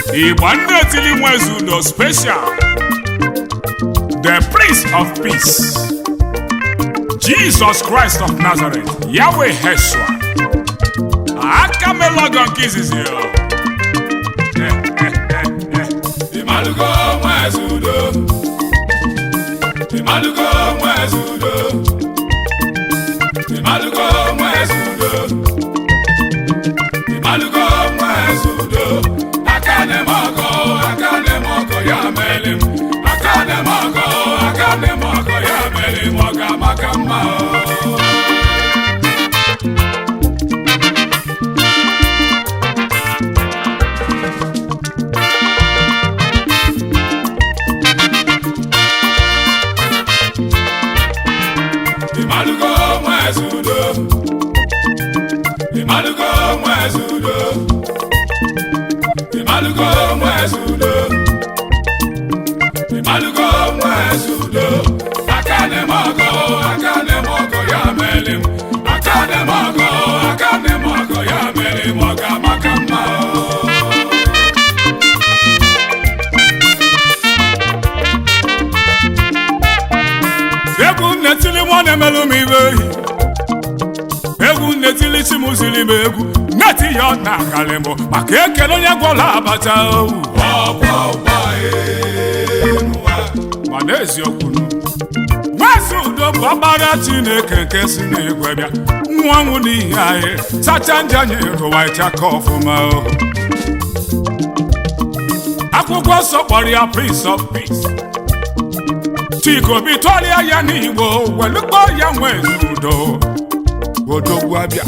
igba ndị etili nwezi udo special the prince of peace jesus christ of nazareth yahweh heshua aka melọgọ nke izizi ya ịmalụgo nwezi udo ịmalụgo nwezi udo ịmalụgo nwezi udo ịmalụgo nwezi udo aka na-eme ọgọ aka na-eme ọgọ ya mere m aka na-eme ọgọ aka na-eme ọgọ ya mere m ọ ga-amaka mma o. ịmalụgo nwezi udo ịmalụgo nwezi udo ịmalụgo nwezi udo ịmalụgo nwezi udo aka na-eme ọgọ aka na-eme ọgọ ya mere m aka na-eme ọgọ aka na-eme ọgọ ya mere m ọ ga-amaka mma o. egwu nnetili nwa na-emelụ m ibe ehi egwu nnetili chi m ziri m egwu neti ya ọ na-akalị m maka ekele onye gwọrọ abacha owu ọgba ọgba enụwa mana eziokwu nwezi udo bụ ọkpara chineke nke si n'igwe bịa nwa nwụ n'ihi anyị sacha ndị anyị rụwa ịchaka ọfụma o akwụkwọ nsọ kpọrọ ya prince of peace chikobi tụọrịa ya n'igbo welukpọ ya nwezi udo odogwu abịa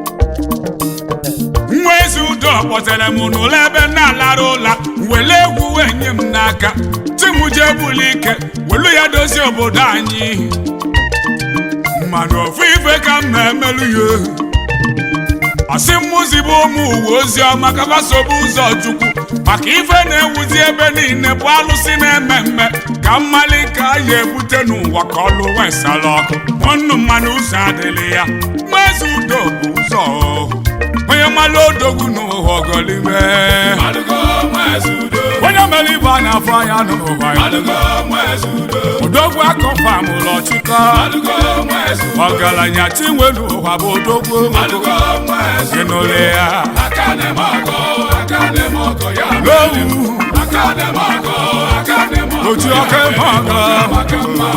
nwa ezi udo kpọtere m n'ụlọ ebe m na-alara ụla wele egwu wee nye m n'aka ti m jee buli ike welu ya dozie obodo anyị mmadụ ofu ife ka m na-emelụ ya asị mmụzibe ụmụ uwe ozi ọma ka gbasobe ụzọ chukwu maka ife na-ewuzi ebe niile bụ alụsị na-eme mme ka mmali ka a ya ebute n'ụwa ka ọlụ wesala ọkụ ọnụ mmanụ ụzọ adịghị ya nwezi udo bụ ụzọ onye mmalụ odogwu n'ụwa ọgọlime ịmalụgo nwezi udo onye mere ibe a na-afụ anya n'ụwa ya ịmalụgo nwezi udo odogwu akọfam ụlọ chịkọ ịmalụgo nwezi udo ọgaranya chinwe n'ụwa bụ odogwu ịmalụgo nwezi udo ịnụle ya aka na-eme ọgọ aka na-eme ọgọ ya n'owu aka na-eme ọgọ aka na-eme ọgọ oji ọka eme ọga maka mma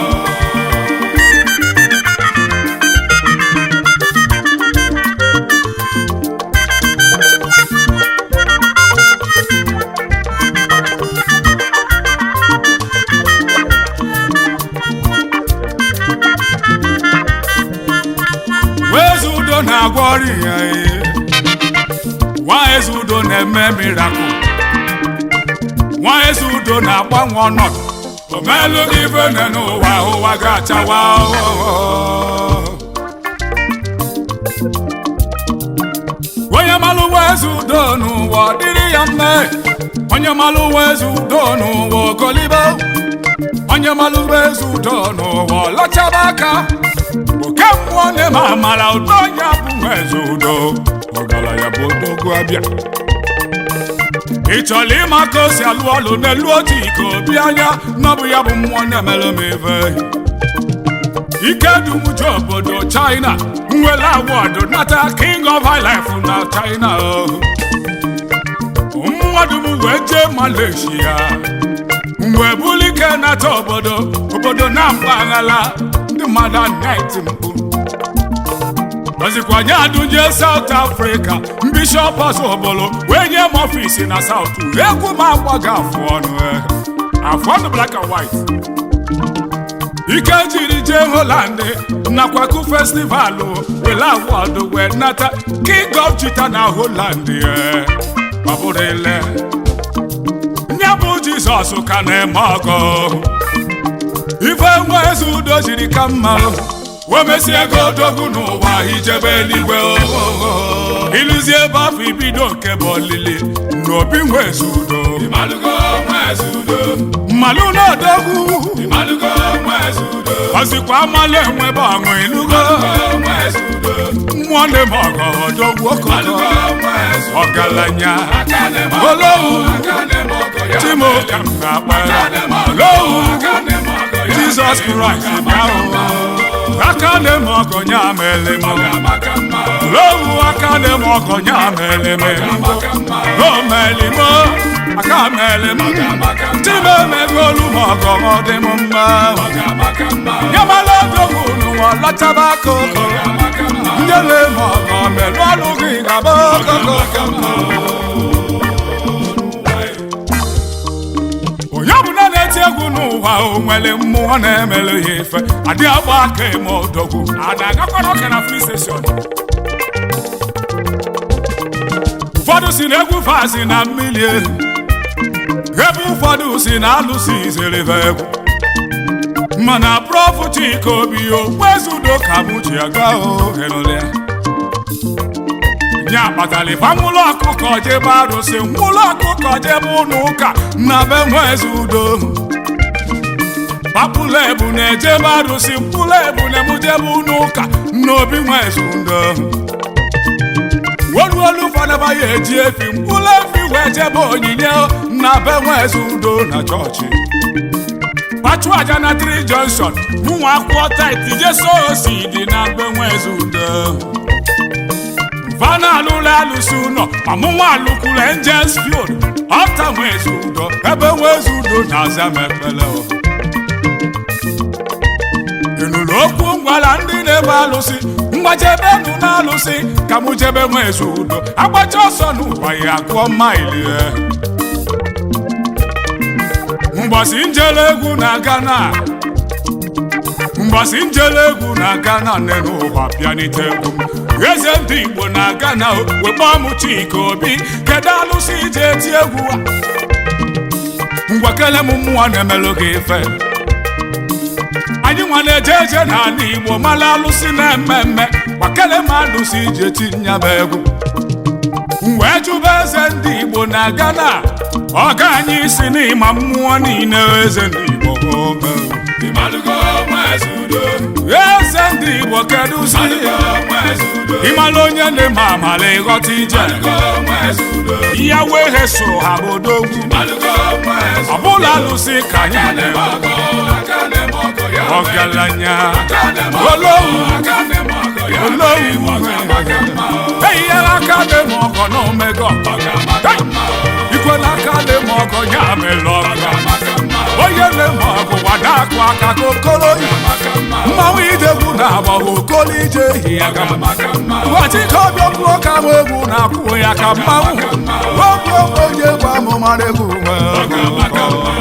wezi udo na-agwọ ọrịa ya ihe nwa ezi udo na-eme mirakụl nwa ezi udo na-agbanwe ọnọdụ omelụ gị ife nne n'ụwa ụwa ga-achawa ọghọghọ. onye malụ wezi udo n'ụwa ọ dịrị ya mme onye malụ wezi udo n'ụwa ogolibe onye malụ wezi udo n'ụwa ọlachaba aka oke mmụọ na-eme amara udo ya bụ wezi udo ọgaranya bụ odogwu abịa ị chọrọ ịma ka o si alụ ọlụ n'elu otu iko obi anya na ọ bụ ya bụ mmụọ na-emelụ m ife ike dumuju obodo china nwere awọdụ nata king of highlife na china o. mmadụ m wee jee malaysia mgbe bulike nata obodo obodo na mpaghara ndị mmadụ anaghị mkpu ozikwanye adụnje South Africa bishọp ọzọbolo wee nye m ọfisi na South egwu m agbaghị afụ ọnụ eh. afụ ọnụ black and white ike jiri jee Holland nakwa ku festival wele awọdụ wee nata king of chita na Holland eh. ọ bụrụ ile nye bụ Jizọs ka na-eme ọgọ ife nwa eze udo jiri ka mma wee mesie ego odogwu n'ụwa ijebe eluigwe ohoho ịlụzie ebe afọ ibido nke bụ olili n'obi nwa eze udo ịmalụgo nwa Nwezudo, mmalụ n'odogwu Ịmalụgo Nwezudo, ọzikwa amalụ enwebe ọṅụ ịnụgo Nwezudo, mmụọ ndị m ọgọ odogwu okoko Ịmalụgo Nwezudo, ọgaranya aka na-eme ọgọ, Olówu. aka na-eme ọgọ ya chimo ka m na-akpa aka na-eme ọgọ, Olówu. aka na-eme ọgọ ya jizọs kraịst bịa o aka na-eme ọgọnya amele m maka mma, lowu aka na-eme ọgọnya amele m maka mma, omeli m aka mele m maka mma, chimo emegolu m ọgọ ọ dị m mma maka mma, nyamala odogwu n'ụwa lọtaba akụkụ maka mma, ndị na-eme ọgọ melụ ọlụ gị gaba okoko onye ọbụla na-eti egwu n'ụwa o nwere mmụọ na-emelu ya ife adị agba aka eme odogwu a na-agakwara ọka na free station ụfọdụ si na egwu fazi na mmiri ehu ebe ụfọdụ si na alụsị izerebe egwu mana prọfụ chika obi okpuezudo ka mụ ji aga ohelụlịa nye akpatara ife nwụlọ ọkụkọ jebe arụsị nwụlọ ọkụkọ jebe ụlọ ụka na be nweze udo papụla ebu na-ejebe arụsị mkpụrụ ebu na-emujebe ụlọ ụka n'obi nweze udo oluolu ụfọdụ ya eji efi mkpụrụ efi wee jebe onyinye na be nweze udo na chọọchị pachu aja na tri junction ụmụ akwụkwọ tit jeso osi dị na be nweze udo vana alụla alụsị ụlọ ọmụmụ alụkwuru angels field ọta nwezi udo ebe nwezi udo na-aza m ekpele o. ịnụrụ okwu ngwara ndị na-ebe alụsị mgbajebe nụ na alụsị ka mụ jebe nwezi udo agbacha ọsọ n'ụwa ya gụọ maili e. mgbọsị njele egwu na Ghana mgbọsị njele egwu na Ghana nne n'ụwa bịanite egwu m eze ndị Igbo na Ghana wekpọ m Chika Obi kedu alụsị ije eti egwu a ngwa kele m mmụọ na-emelụ gị ife anyị nwa na-eje eje n'ala Igbo mara alụsị na-eme mme gbakele m alụsị ije tinyaba egwu m wee jụba eze ndị Igbo na Ghana ọga anyị si n'ịma mmụọ niile eze ndị Igbo oge Ịmalụgo Nwezudo, eze ndị Igbo kedu si Ịmalụgo Nwezudo, ịmala onye na-eme amala ịghọta ije Ịmalụgo Nwezudo, ya wee he soro ha bụ odogwu Ịmalụgo Nwezudo, ọbụla alụsị ka anyị na-eme ọgọ, aka na-eme ọgọ ya ọgaranya aka na-eme ọgọ, Olówu. aka na-eme ọgọ ya Olówu. maka mma, eyinyela aka na-eme ọgọ na omega ọgọ maka mma, ikwela aka na-eme ọgọ ya mere ọgọ maka mma, onye na-eme ọgụ gbada akụ aka ka okolo yi maka mma, mmanwụ idegwu na-agba okolo ije ehi ya ga maka mma, Wachike obi okwu ka m egwu na-akwụ ya ka mmanwụ okwu onye egwu amụmara egwu maka mma.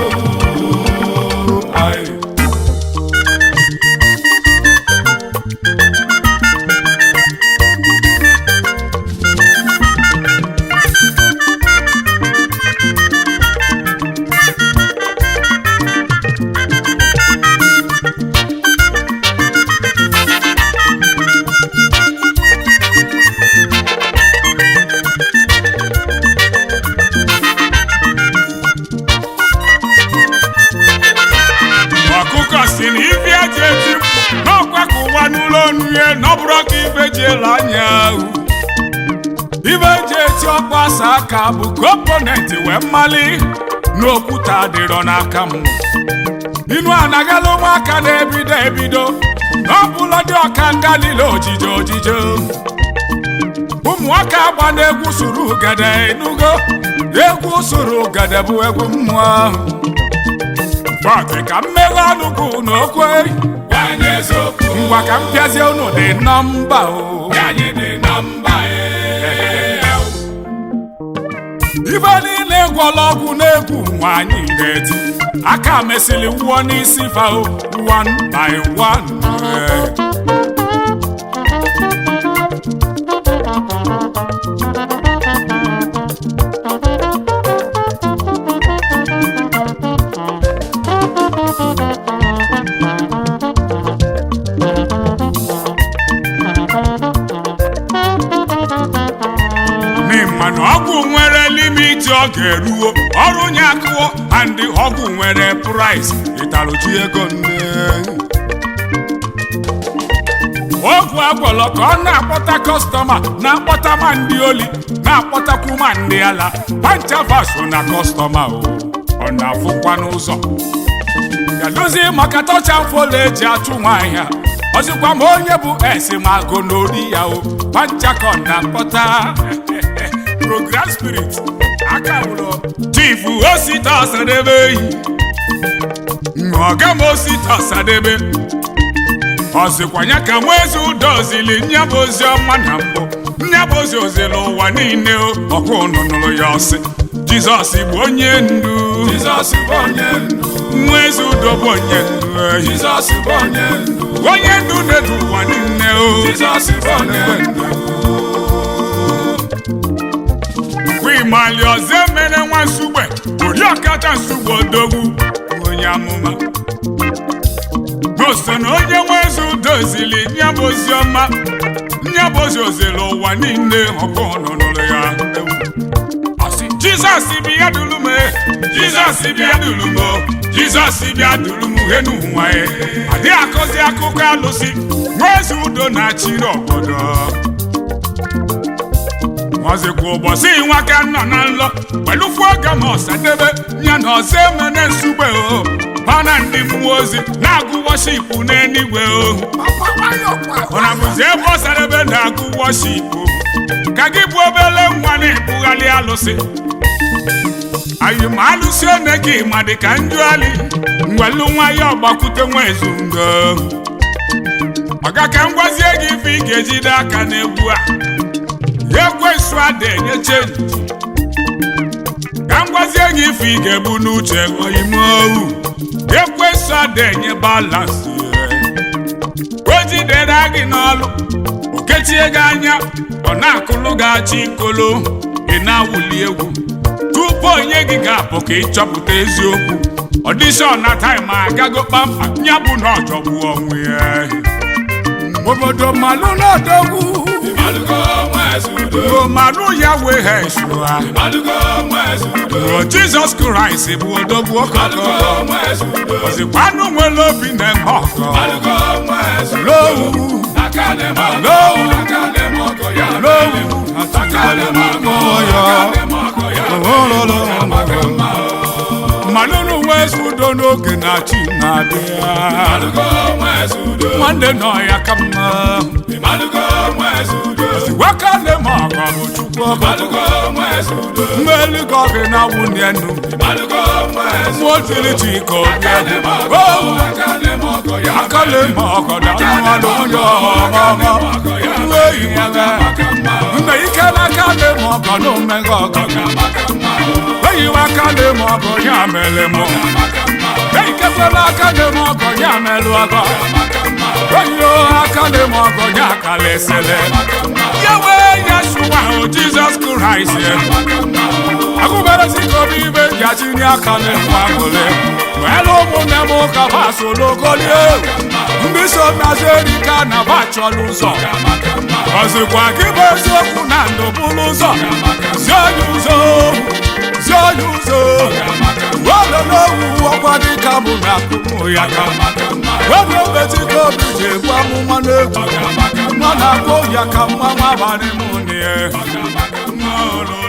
ọkụkọ si na ife eji eti n'ọkwa ka ụwa n'ụlọ onu ya n'ọbụrụ ka ife ji ele anya ahụ ife eji eti ọkpa asa aka bụ komponenti wee mmali n'okwute adịrọ n'aka m inu anagala ụmụaka na-ebido ebido n'ọbụla dị ọka nga niile ojije ojije ụmụaka agba na-egwu suru ugede enugo egwu suru ugede bụ egwu mmụọ ahụ Fọdụ ka mmeghe ọnụ gị n'okwe Anyị eziokwu, ngwa ka m pịazie unu dị nọmba o anyị dị na mba ee. ife niile gwọla ọgwụ na-egwu nwaanyị ga-eti aka mesịrị wụọ n'isi fao one by one Eh. n'ịma na ọgwụ nwere limit ntị ọ ga-eruo ọrụ nye akụọ and ọgwụ nwere price ịtaruchi ego nne ogwu agwọlọ ka ọ na-akpọta kọstọma na-akpọta ma ndị oli na-akpọtakwu ma ndị ala panchavaso na kọstọma o ọ na-afụkwa n'ụzọ gadozi maka tọcha mfola eji achụ nwaanyị a ọzịkwa ma onye bụ esimago n'ori ya o panchakọ na-akpọta program spirit aka wụrụ chifu osita ọsadebe eyi ọga m osita ọsadebe ọsịkwanya ka nwezi udozili nyabụ ozi ọma na mbụ nyabụ ozi ozili ụwa niile ọkụ unu nụrụ ya ọsị jizọs bụ onye ndu Jizọs bụ onye ndu nwezi udo bụ onye ndu ehi Jizọs bụ onye ndu onye ndu na-edu ụwa niile o Jizọs bụ onye ndu kwimali ọzọ emere nwa nsugbe oriọkacha nsugbe odogwu onye amụma goso na onye nwezi udozili nyabụ ozi ọma nyabụ ozi ozili ụwa niile ọkụ nụnụrụ ya ewu Asị, jizọs bịa duru m e, jizọs bịa duru m o, jizọs bịa duru m he n'ụwa e adịghị akọzi akụkọ alụsị nwezi udo na-achịrị obodo ọzịkwa ụbọchị nwaka nọ na nlọ kpelufu oge ma ọsadebe ya na ọzọ emene nsugbe o bana ndị mmụọ ozi na-agụ wọshipụ n'eluigwe o ọ na bụzi ebe ọsadebe na-agụ wọshipụ ka gị bụ obele nwa na-ebugharị alụsị anyị ma alụsị one gị ma dị ka njụali ngwelu nwa ya ọgbakwute nwa ezundo ọga ka m gwazie gị ife ị ga-ejide aka n'egwu a ekwensu ada enye chenji ka m gwazie gị ife ị ga-ebu n'uche ime ohu ekwensu ada enye balansị o jidere gị n'ọlụ o kechie gị anya ọ na-akụlụ gị achị ikolo ị na-awụli egwu tupu onye gị ga-apụ ka ịchọpụta eziokwu ọdishọn na taịm agago kpamkpam ya bụ na ọjọgbu onwe ya obodo malụ n'ọdọgwu Ịmalụgo nwezi udo omarụ ya wee ha esua Ịmalụgo nwezi udo o jizọs kraịst bụ odogwu ọkọkọ Ịmalụgo nwezi udo ozikwanụ nwere obi na-eme ọkọ Ịmalụgo nwezi udo lowu Aka na-eme ọgọ lowu Aka na-eme ọgọ ya lowu Aka na-eme ọgọ ya Aka na-eme ọgọ ya Amaka mma mmanụ nwezi udo n'oge na chi na-abịa Ịmalụgo nwezi udo nwanne nọ ya ka mma Ịmalụgo nwezi udo waka na-eme ọkọ bụ chukwu ọkọ Ịmalụgo nwezi udo mmeli gị ọgị na nwunye nnu Ịmalụgo nwezi mmụọ tiri chi ka obi Aka na-eme ọgọ owu Aka na-eme ọgọ ya aka na-eme ọkọ na mmadụ onye ọghọghọ nwa eyi ya ga Amaka mma nne ike n'aka na-eme ọkọ na omega ọkọ Amaka mma eyiwe aka na-eme ọkọ ya mere mụ Amaka mma eikekwela aka na-eme ọkọ ya merụ ọkọ eyiyo aka na-eme ọkọ ya kalesele ya wee ya sụwa ahụ jizọs kraịst agụberezi ka obi ibe ji achịnye aka na-enwe aṅụrị nwere ụmụnne m ụka basologolie ndị so nazi erika na ba chọrọ ụzọ ọzịkwa gị bụ eziokwu na ndụ bụrụ ụzọ zi onye ụzọ zi onye ụzọ were n'owu ọkwa dịka mụ na akụmụ ya ka were obetiko obi ji egbu amụma n'egwu nọ na-akpọ ya ka mmanwụ abalị mụ na ya